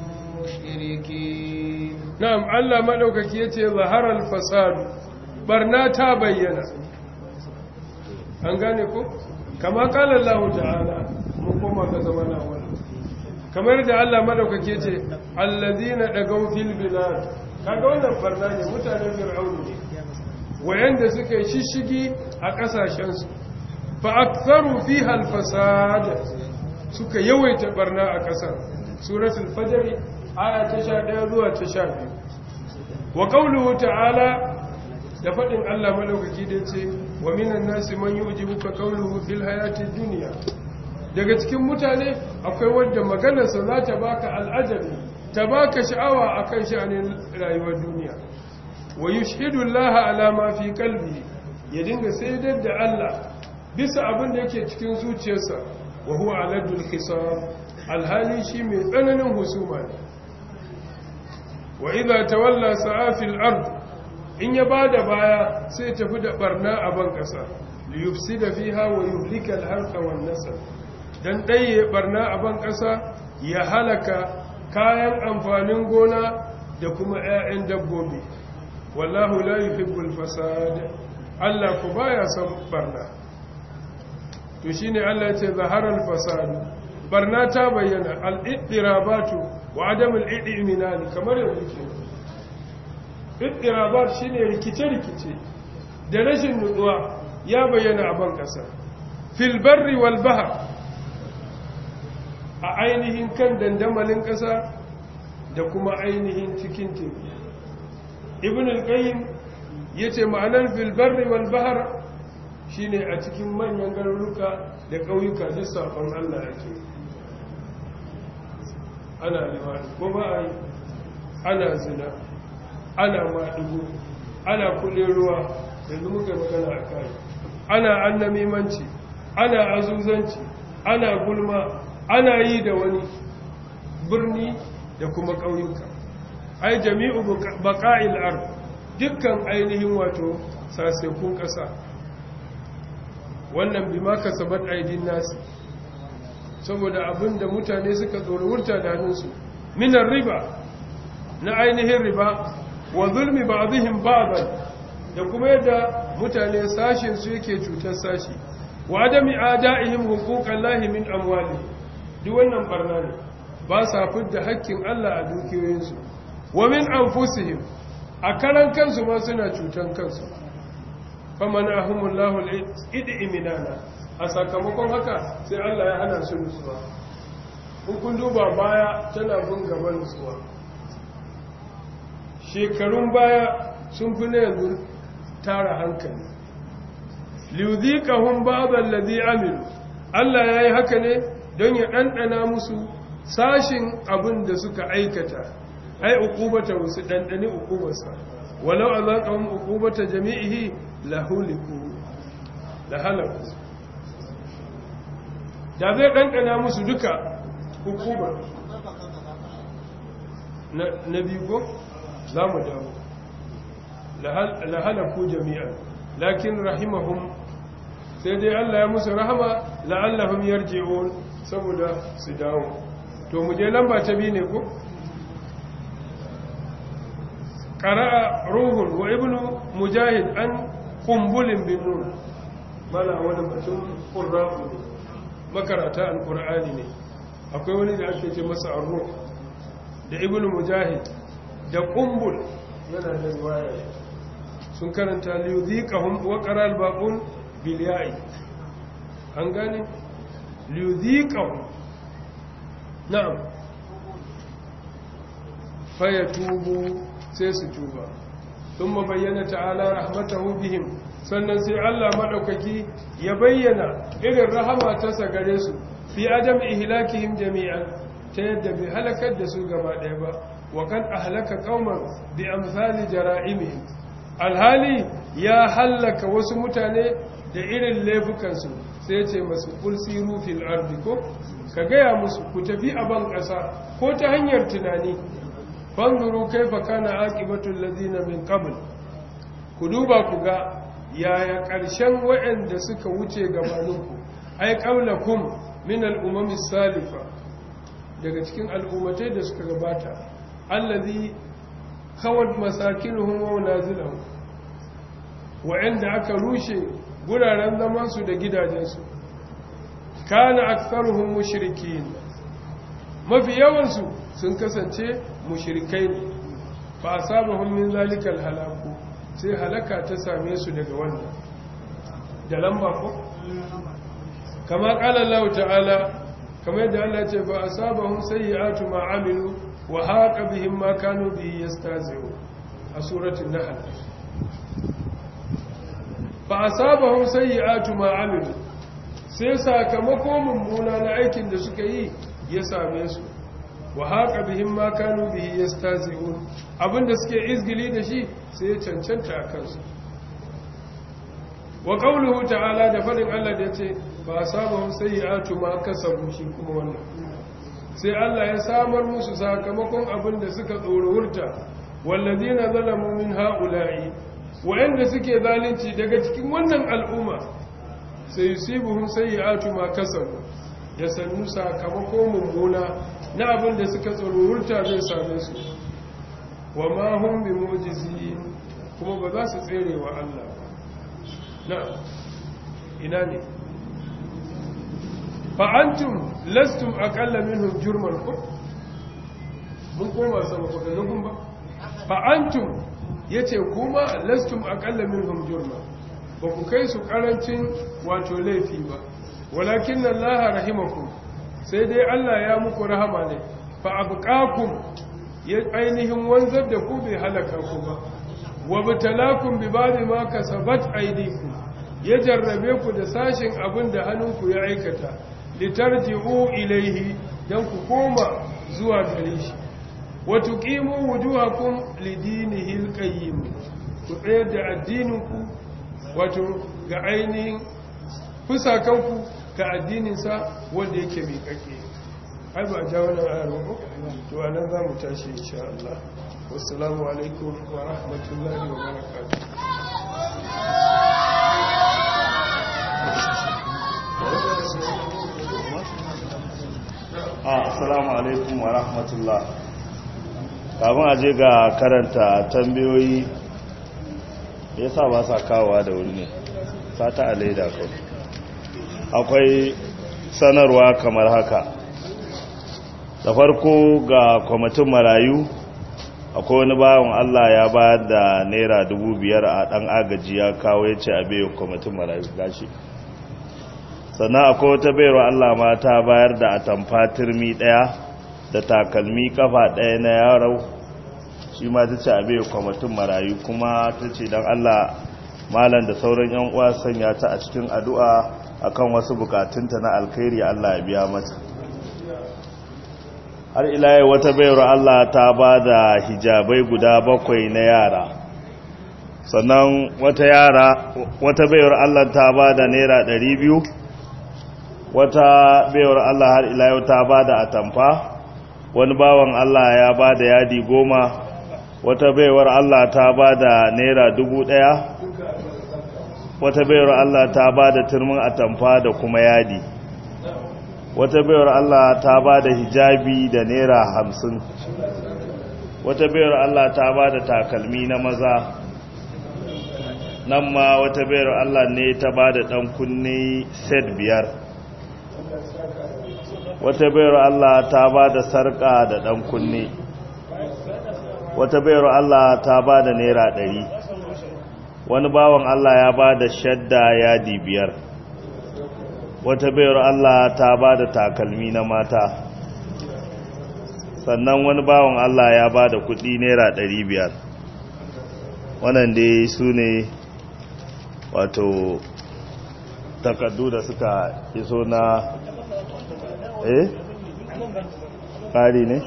مشركين na'am Allah madaukaki yace zaharal fasad barna ta bayyana an gane ko kama kala Allah ta'ala mun koma ga zamana wannan kamar da Allah madaukaki yace allazina dagaw fil bilad kaga wannan barna ne mutanen fir'aunu ne wayanda suka yi shishigi a kasashen su fa aktharu fiha al fasad suka yawaita barna a kasar suratul fajr aya ta 11 zuwa ta 12 wa qawluhu ta'ala da fadin Allah madaukaki da yace wa minan nasi man yujibuka qawluhu fil hayatid dunya daga cikin mutane akwai wanda maganarsa za ta baka al'ajabi ta baka sha'awa akan sha'anin rayuwar duniya wa yushhidu Allah ala ma fi qalbi ya dinga saidar da Allah bisa abin da yake cikin zuciyarsa wa huwa aladul hisab alhali shi mai tsananin husuma ne wa idza tawalla sa'afil ard in ya bada baya sai tafi da barna a ban kasa li yufsida fiha wa yuhlika al-harqa wan nasl dan daye barna a ban kasa ya halaka kayan amfanin gona da kuma 'ya'yan dabbobi wallahu la yuhibbul fasad Allah ku baya son barna to shine Allah ya ce zaharal fasad barna ta bayyana al-iddirabatu wa adam al-idminani kamar yanzu ke iddirabat shine rikice-rikice da rashin nutsuwa ya bayyana a ban kasa fil barri wal bahr a ainihin kan dandamalin kasa da kuma ainihin cikin teku ibn al-qayyim yace ma'anar fil barri wal bahr shine a cikin manyan garuruka da ƙauyuka duk sabon Allah yake ana limani ko ba a yi ana zina ana maɗigo ana kuɗin ruwa yanzu muka magana a kai ana annamimanci ana azuzanci ana gulma ana yi da wani birni da kuma ƙauyuka ai jami'u baƙa'il ard dukkan ainihin wato sasekun ƙasa wannan bi ma kasabat aidin nasi saboda abinda mutane suka tsoro wurta da hannunsu minar riba na ainihin riba wa zulmi ba'dihim ba'dan da kuma yadda mutane sashin su yake cutar sashi wa adami ada'ihim huquqan lahi min amwali duk wannan barna ne ba sa fidda haƙƙin Allah a dukiyoyinsu wa min anfusihim a karan kansu ma suna cutan kansu faman ahumullahu al-id'iminana a sakamakon haka sai Allah ya hana su nutsuwa in kun duba baya tana bin gaban nutsuwa shekarun baya sun fi na yanzu tara hankali liyudhiqahum ba'd allazi amilu Allah yayi haka ne don ya dandana musu sashin abin da suka aikata ai uqubata wasu dandani uqubarsa walau azaqahum uqubata jami'ihi lahuliku lahalaku da zai dandana musu duka hukumar na biyu ko za mu dawo lahalaku jami'an lakin rahimahum sai dai Allah ya musu rahama la'allahum yarji'un saboda su dawo to mu je lamba ta biyu ne ko qara'a ruhun wa ibnu mujahid an qumbulin bin nun mala wani mutum qurra'u makarata alqur'ani ne akwai wani da ake ce masa arruh da ibnu mujahid da qumbul yana da riwaya sun karanta liyudhiqahum wa qara al-baqun bil ya'i an gane liyudhiqahum na'am fayatubu sai su tuba thumma bayyana ta'ala rahmatahu bihim sannan sai Allah madaukaki ya bayyana irin rahama ta sa gare su fi adam ihlakihim jami'an ta yadda bai halakar da su gaba ɗaya ba wa kan ahlaka qauman bi amsali jara'imihim alhali ya hallaka wasu mutane da irin laifukansu sai ce masu kulsiru fil ardi ko ka gaya musu ku tafi a ban ƙasa ko ta hanyar tunani fanzuru kaifa kana aqibatul ladina min qabl ku duba ku ga yaya ƙarshen waɗanda suka wuce gabaninku ai qablakum min al-umam salifa daga cikin al'ummatai da suka gabata allazi kawat masakinuhum wa naziluhum wa'anda aka rushe guraren zaman su da gidajensu kana aktharuhum mushrikin mafi yawan su sun kasance mushrikai ne fa asabahum min zalikal halaku sai halaka ta same su daga wannan da lamba ko kama qala Allah ta'ala kamar yadda Allah ce fa asabahum sayyi'atu ma amilu wa haqa bihim ma kanu bihi yastazi'u a suratul nahl fa asabahum sayyi'atu ma amilu sai sakamako mummuna na aikin da suka yi ya same su wa haqa bihim ma kanu bihi yastazi'u abinda suke izgili da shi sai ya cancanta a kansu wa qawluhu ta'ala da fadin Allah da yace ba sabon sayyi'atu ma kasabu shi kuma wannan sai Allah ya samar musu sakamakon abin da suka tsorowurta wallazina zalamu min haula'i wa'anda suke zalunci daga cikin wannan al'umma sai yusibuhum sayyi'atu ma kasabu ya sannu sakamakon mummuna na abin da suka tsorowurta zai same su wa ma hum bi mu'jizin kuma ba za su tsere wa Allah ba na ina ne fa'antum lastum aƙalla minhum jurman ku mun koma sama kwadagun ba fa'antum ya ce kuma lastum aƙalla minhum jurman ba ku kai su ƙarancin wato laifi ba walakin nan laha rahimakum sai dai Allah ya muku rahama ne fa'abuƙakun ya ainihin wanzar da ku bai halaka ku ba wa butalakun bi ba ma kasabat aidiku ya jarrabe ku da sashin abin da hannunku ya aikata litarji'u ilaihi dan ku koma zuwa gare shi wa tuqimu wujuhakum lidinihi alqayyim ku tsayar da addininku wato ga ainihin fusakanku ga addinin sa wanda yake mai kake ai ba ja wannan ayar ba to anan za mu tashi insha Allah wassalamu alaikum wa rahmatullahi wa barakatuh assalamu alaikum wa rahmatullah kafin a je ga karanta tambayoyi ya sa ba sa kawowa da wuri ne sata a laida kai akwai sanarwa kamar haka da farko ga kwamitin marayu akwai wani bawan Allah ya bayar da naira dubu biyar a dan agaji ya kawo ya ce a beyo kwamitin marayu gashi sannan akwai wata bayarwa Allah ma ta bayar da atamfa turmi daya da takalmi kafa daya na yaro shi ma ta ce abe kwamitin marayu kuma ta ce don allah malam da sauran yan uwa sanya ta a cikin addu'a akan wasu bukatunta na alkhairi allah ya biya mata har ilaye wata bayar allah ta ba da hijabai guda bakwai na yara sannan wata yara wata bayar allah ta ba da naira ɗari biyu wata bayar allah har ilaye ta ba da atamfa wani bawan allah ya ba da yadi goma wata baiwar Allah ta ba da naira dubu ɗaya wata baiwar Allah ta ba da turmin atamfa da kuma yadi wata baiwar Allah ta ba da hijabi da naira hamsin wata baiwar Allah ta ba da takalmi na maza nan ma wata baiwar Allah ne ta ba da ɗan kunne set biyar wata baiwar Allah ta ba da sarƙa da ɗan kunne wata bayar Allah ta ba da naira ɗari wani bawan Allah ya ba da shadda yadi biyar wata bayar Allah ta ba da takalmi na mata sannan wani bawan Allah ya ba da kuɗi naira ɗari biyar wannan dai su ne wato takardu da suka iso na eh ƙari ne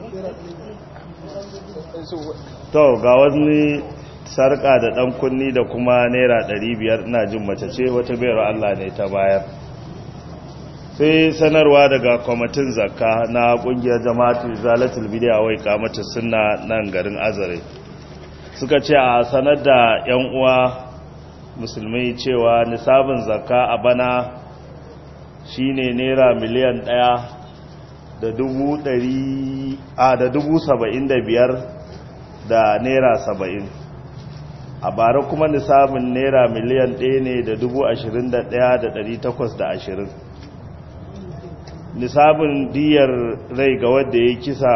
to ga wani sarka da dan kunni da kuma naira 500 ina jin mace ce wata bayar Allah ne ta bayar sai sanarwa daga kwamitin zakka na kungiyar jama'atu zalatul bidiya wai kamata sunna nan garin azare suka ce a sanar da yan uwa musulmai cewa nisabin zakka a bana shine naira miliyan ɗaya da dubu ɗari a da dubu saba'in da biyar da naira saba'in a bara kuma nisabin naira miliyan ɗaya ne da dubu ashirin da ɗaya da ɗari takwas da ashirin nisabin diyar rai ga wadda ya kisa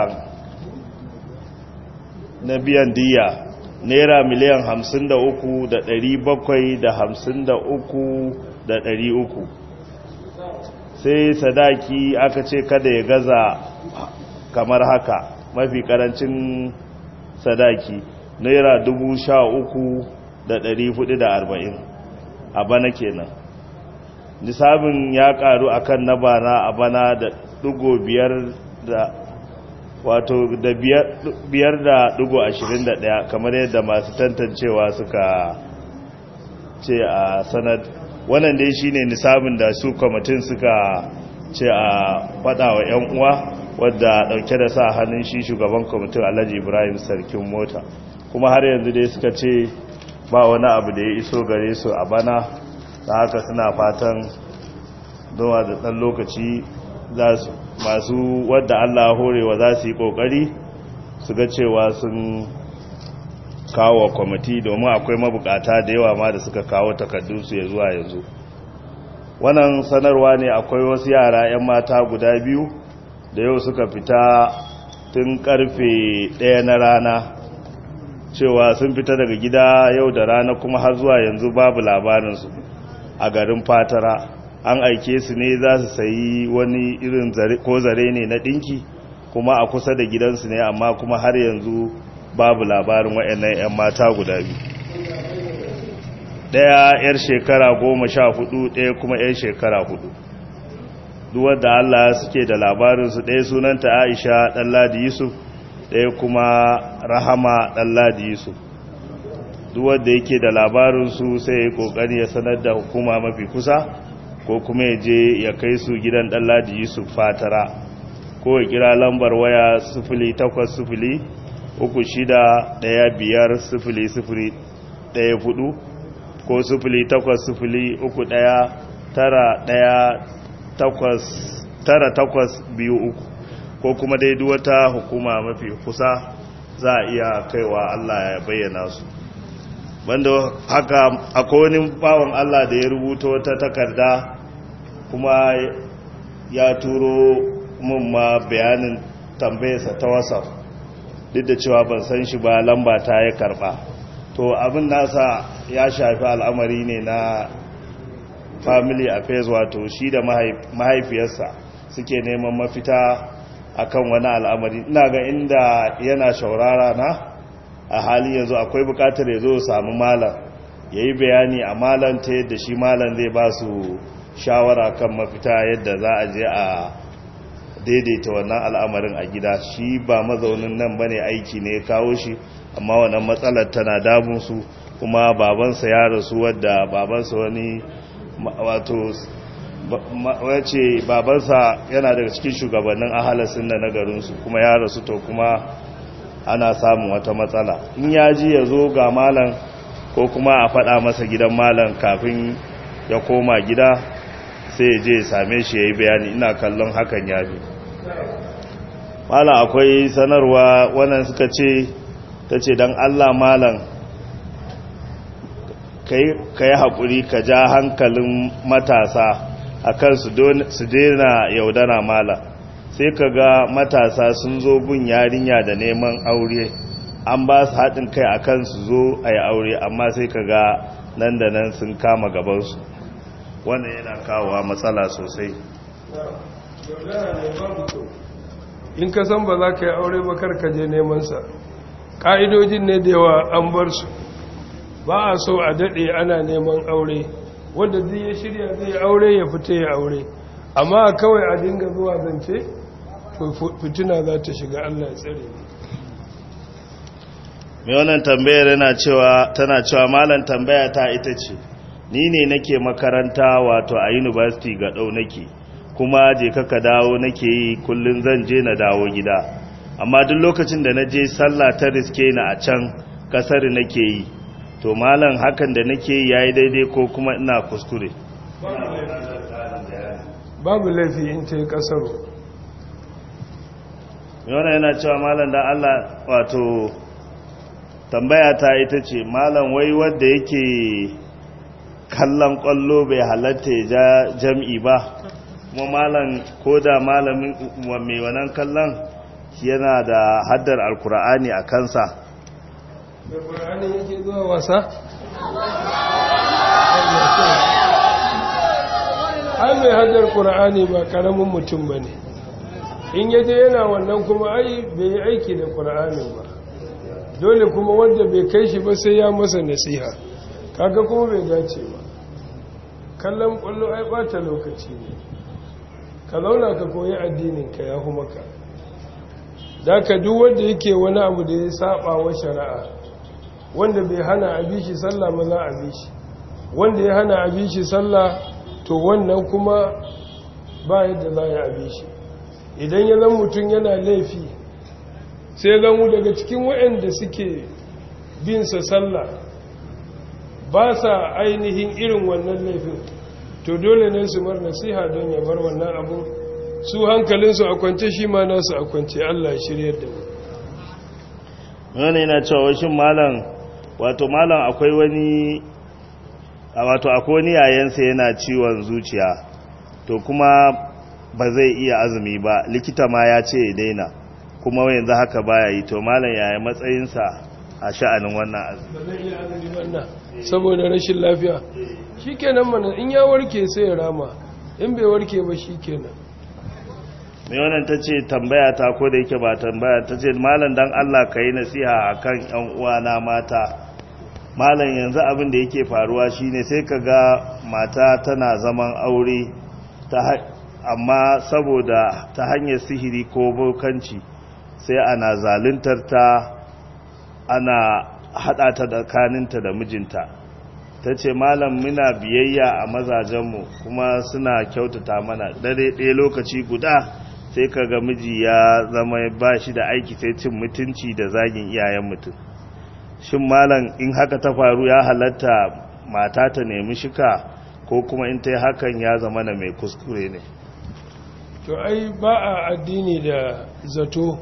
na biyan diya naira miliyan hamsin da uku da ɗari bakwai da hamsin da uku da ɗari uku sai sadaki aka ce kada ya gaza kamar haka mafi karancin sadaki naira dubu sha uku da ɗari hudu da arba'in a bana kenan nisabin ya karu akan na bana a bana da dugo biyar da wato da biyar da dugo ashirin da ɗaya kamar yadda masu tantancewa suka ce a sanad wannan dai shine nisabin da su kwamitin suka ce a faɗa wa 'yan uwa wadda ɗauke da sa hannun shi shugaban kwamitin alhaji ibrahim sarkin mota kuma har yanzu dai suka ce ba wani abu da ya iso gare su a bana da haka suna fatan zuwa da ɗan lokaci masu wadda allah horewa za su yi ƙoƙari su ga cewa sun kawo kwamiti domin akwai mabukata da yawa ma da suka kawo takardunsu ya zuwa yanzu wannan sanarwa ne akwai wasu yara 'yan mata guda biyu da yau suka fita tun karfe ɗaya na rana cewa sun fita daga gida yau da rana kuma har zuwa yanzu babu labarinsu a garin fatara an aike su ne za su sayi wani irin ko zare ne na ɗinki kuma a kusa da gidansu ne amma kuma har yanzu babu labarin waɗannan 'yan mata guda biyu ɗaya 'yar shekara goma sha hudu ɗaya kuma 'yar shekara hudu duwar da Allah suke da labarinsu ɗaya sunanta aisha ɗanladi yusuf ɗaya kuma rahama ɗanladi yusuf duwar da yake da labarinsu sai ya ƙoƙari ya sanar da hukuma mafi kusa ko kuma ya je ya kai su gidan ɗanladi yusuf fatara ko ya kira lambar waya sufuli takwas sufuli uku shida ɗaya biyar sufuli sufuli ɗaya hudu ko sufuli takwas sufuli uku ɗaya tara ɗaya takwas tara takwas biyu uku ko kuma dai wata hukuma mafi kusa za a iya kaiwa Allah ya bayyana su banda haka akwai wani bawan Allah da ya rubuta wata takarda kuma ya turo mun ma bayanin tambayarsa ta whatsapp duk da cewa ban san shi ba lamba ta ya karba to abin nasa ya shafi al'amari ne na family affairs wato shi da mahaifiyarsa suke neman mafita akan wani al'amari ina ga inda yana shaurara na a hali yanzu akwai bukatar ya zo samu malam ya yi bayani a malam ta yadda shi malam zai ba su shawara kan mafita yadda za a je a daidaita wannan al'amarin a gida shi ba mazaunin nan bane aiki ne ya kawo shi amma wannan matsalar tana damun su kuma babansa ya rasu wadda babansa wani wato wace babansa yana daga cikin shugabannin ahalasin da na garinsu kuma ya rasu to kuma ana samun wata matsala in ya ji ya zo ga malam ko kuma a faɗa masa gidan malam kafin ya koma gida sai ya je ya same shi ya yi bayani ina kallon hakan ya fi malam akwai sanarwa wannan suka ce ta ce don allah malam ka yi haƙuri ka ja hankalin matasa a kan su daina yaudara malam sai ka ga matasa sun zo gun yarinya da neman aure an ba su haɗin kai a kan su zo a yi aure amma sai ka ga nan da nan sun kama gabansu wannan yana kawowa matsala sosai in ka san ba za ka yi aure ba ka je nemansa ƙa'idojin ne da yawa an bar su ba a so a daɗe ana neman aure wanda zai ya shirya zai aure ya fita ya aure amma kawai a dinga zuwa zance fitina za ta shiga allah ya tsare mai wannan tambayar yana cewa tana cewa malam tambaya ta ita ce ni ne nake makaranta wato a university ga ɗau nake kuma je kaka dawo nake yi kullum zan je na dawo gida amma duk lokacin da na je sallah ta riske ni a can kasar nake yi to malam hakan da nake yi yayi daidai ko kuma ina kuskure babu laifi in ta yi kasaro yana yana cewa malam dan Allah wato tambaya ta ita ce malam wai wanda yake kallon kwallo bai halatta ya ja jam'i ba kuma malam ko da malamin mai wannan kallon yana da haddar alkur'ani a kansa da ƙur'ani yake zuwa wasa? ai mai haddar ƙur'ani ba ƙaramin mutum ba ne in yaje yana wannan kuma ai bai yi aiki da ƙur'anin ba dole kuma wanda bai kai shi ba sai ya masa nasiha kaga kuma bai dace ba kallon ƙwallo ai ɓata lokaci ne ka zauna ka koyi addininka ya maka da ka duk wanda yake wani abu da ya saba wa shari'a wanda bai hana a bi shi sallah ba za a bi shi wanda ya hana a bi shi sallah to wannan kuma ba yadda za a bi shi idan ya zan mutum yana laifi sai zan daga cikin waɗanda suke binsa sallah ba sa ainihin irin wannan laifin to dole ne su mar nasiha don ya bar wannan abu su hankalinsu a kwance shi ma nasu a kwance Allah shiryar da mu wani yana cewa shin malam wato malam akwai wani wato akwai wani yayansa yana ciwon zuciya to kuma ba zai iya azumi ba likita ma ya ce ya daina kuma yanzu haka baya yi to malam yaya matsayinsa a sha'anin wannan azumi ba zai iya azumi wannan saboda rashin lafiya shikenan mana in ya warke sai ya rama in bai warke ba shikenan mai wannan ta ce tambaya ta ko da yake ba tambaya ta ce malam dan Allah ka yi nasiha a kan ‘yan uwana mata malam yanzu abin da yake faruwa shine sai ka ga mata tana zaman aure amma saboda ta hanyar sihiri ko bokanci sai ana zaluntar ta ana hada ta tsakaninta da mijinta ta ce malam muna biyayya a mazajenmu kuma suna kyautata mana dare ɗaya lokaci guda sai ka ga miji ya zama ba shi da aiki sai cin mutunci da zagin iyayen mutum shin malam in haka ta faru ya halatta mata ta nemi shika ko kuma in ta yi hakan ya zama na mai kuskure ne to ai ba a addini da zato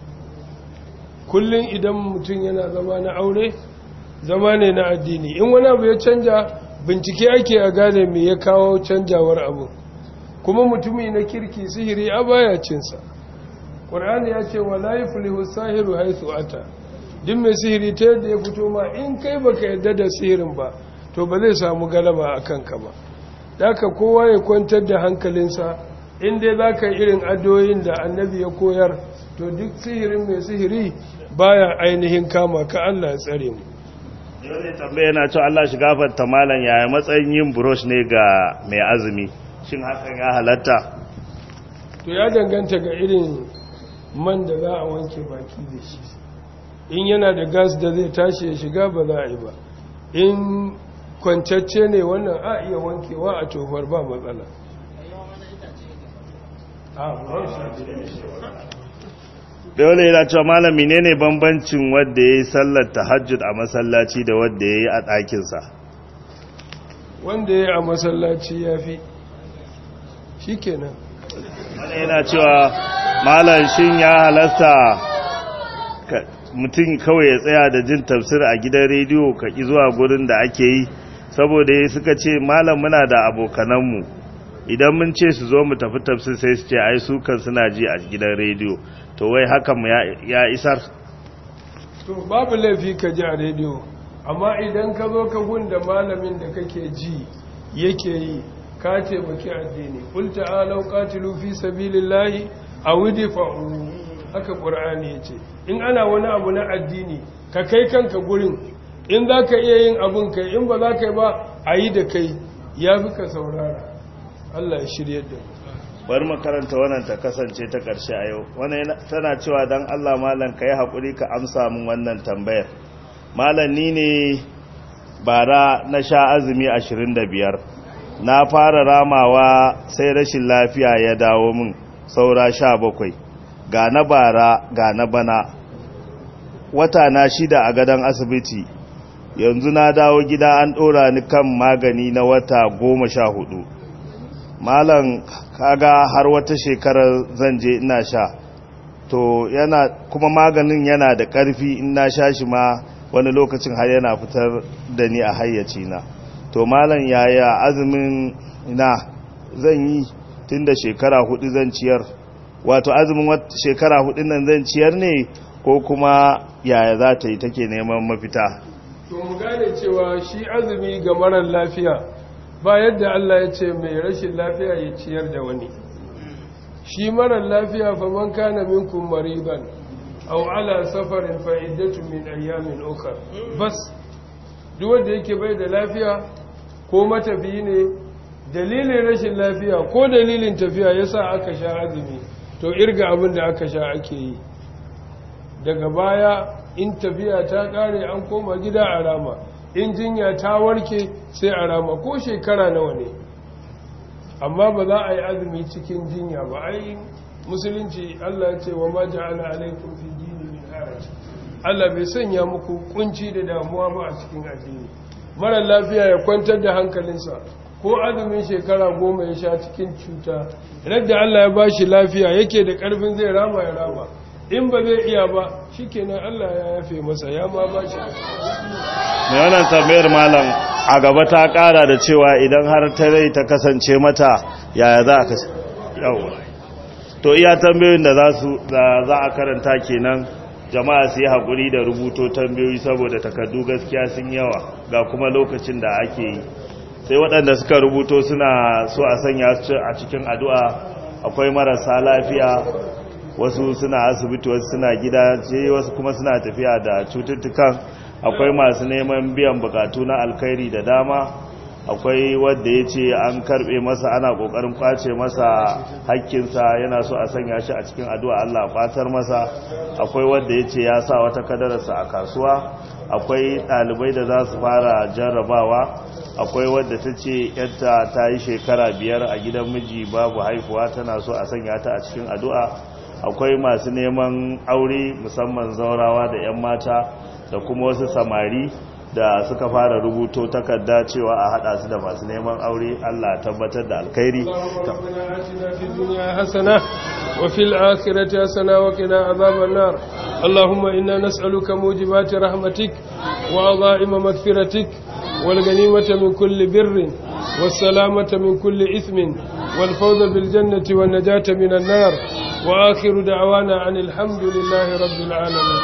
kullum idan mutum yana zama na aure zama ne na addini in wani abu ya canja bincike ake a gane me ya kawo canjawar abu kuma mutumi na kirki sihiri a baya cinsa ƙwar'ani ya ce wa layi fulihu sahiru haithu ata duk mai sihiri ta yadda ya fito ma in kai baka yadda da sihirin ba to ba zai samu galaba a kanka ba daga kowa ya kwantar da hankalinsa in dai za ka irin adoyin da annabi ya koyar to duk sihirin mai sihiri baya ainihin kama ka Allah ya tsare mu yau ne tambaya yana cewa Allah shi gafarta malam yaya matsayin yin brush ne ga mai azumi shin hakan ya halatta to ya danganta ga irin man da za a wanke baki da shi in yana da gas da zai tashi ya shiga ba za a yi ba in kwancacce ne wannan a iya wankewa a tofar ba matsala dole yana cewa malam menene bambancin wanda ya yi sallar tahajjud a masallaci da wanda ya yi a ɗakinsa wanda ya yi a masallaci ya fi shi kenan wani yana cewa malam shin ya halasta ka- mutum kawai ya tsaya da jin tafsir a gidan rediyo ka ƙi zuwa gurin da ake yi saboda ya suka ce malam muna da abokananmu idan mun ce su zo mu tafi tafsir sai su ce ai su kan suna ji a gidan rediyo to wai hakan ya- ya isar to babu laifi ka ji a rediyo amma idan ka zo ka gunda malamin da kake ji yake yi ka taimaki addini qul ta'alu qatilu fi sabilillahi aw idfa'u haka qur'ani yace in ana wani abu na addini ka kai kanka gurin in zaka iya yin abun kai in ba za ka yi ba ayi da kai yafi ka saurara Allah ya shirye da mu bari makaranta wannan ta kasance ta ƙarshe a yau wannan yana- tana cewa don allah malam ka yi haƙuri ka amsa min wannan tambayar malam ni ne bara na sha azumi 25 na fara ramawa sai rashin lafiya ya dawo min saura 17 ga na bara ga na bana wata na shida a gadon asibiti yanzu na dawo gida an ɗora ni kan magani na wata goma sha hudu malam kaga har wata shekarar zan je ina sha to yana kuma maganin yana da ƙarfi in na sha shi ma wani lokacin har yana fitar da ni a hayyaci na to malam yaya azumin na zan yi tun da shekara hudu zan ciyar wato azumin wat- shekara hudu nan zan ciyar ne ko kuma yaya za ta yi take neman mafita to mu gane cewa shi azumi ga marar lafiya ba yadda Allah ya ce mai rashin lafiya ya ciyar da wani shi marar lafiya fa man kana minkum maridan aw ala safarin fa iddatu min ayyamin ukhra bas duk wanda yake bai da lafiya ko matafiyi ne dalilin rashin lafiya ko dalilin tafiya yasa aka sha azumi to irga abin da aka sha ake yi daga baya in tafiya ta kare an koma gida a rama in jinya ta warke sai a rama ko shekara nawa ne amma ba za a yi azumi cikin jinya ba ai musulunci Allah ya ce wa ma ja'ala alaikum fi dini min haraj Allah bai sanya muku kunci da damuwa ba a cikin addini mara lafiya ya kwantar da hankalinsa ko azumin shekara goma ya sha cikin cuta radda Allah ya bashi lafiya yake da karfin zai rama ya rama in ba zai iya ba shikenan Allah ya yafe masa ya ma bashi mai wannan tambayar malam a gaba ta kara da cewa idan har ta rai ta kasance mata yaya za a kasance yawa to iya tambayoyin da za su da za a karanta kenan jama'a su yi haƙuri da rubuto tambayoyi saboda takardu gaskiya sun yawa ga kuma lokacin da ake yi sai waɗanda suka rubuto suna so a sanya su a cikin addu'a akwai marasa lafiya wasu suna asibiti wasu suna gida ce wasu kuma suna tafiya da cututtukan akwai masu neman biyan bukatu na alkhairi da dama akwai wadda ya ce an karbe masa ana kokarin kwace masa hakkinsa yana so a sanya shi a cikin addu'a Allah fatar masa akwai wadda ya ce ya sa wata kadararsa a kasuwa akwai ɗalibai da za su fara jarrabawa akwai wadda ta ce yadda ta yi shekara biyar a gidan miji babu haifuwa tana so a sanya ta a cikin addu'a akwai masu neman aure musamman zaurawa da 'yan mata da kuma wasu samari da suka fara rubuto takarda cewa a hada su da masu neman aure Allah tabbatar da alkhairi ربنا آتنا في الدنيا حسنة وفي الآخرة حسنة وقنا عذاب النار اللهم إنا نسألك موجبات رحمتك وعظائم مغفرتك والغنيمة من كل بر والسلامة من كل إثم والفوز بالجنة والنجاة من النار وآخر دعوانا عن الحمد لله رب العالمين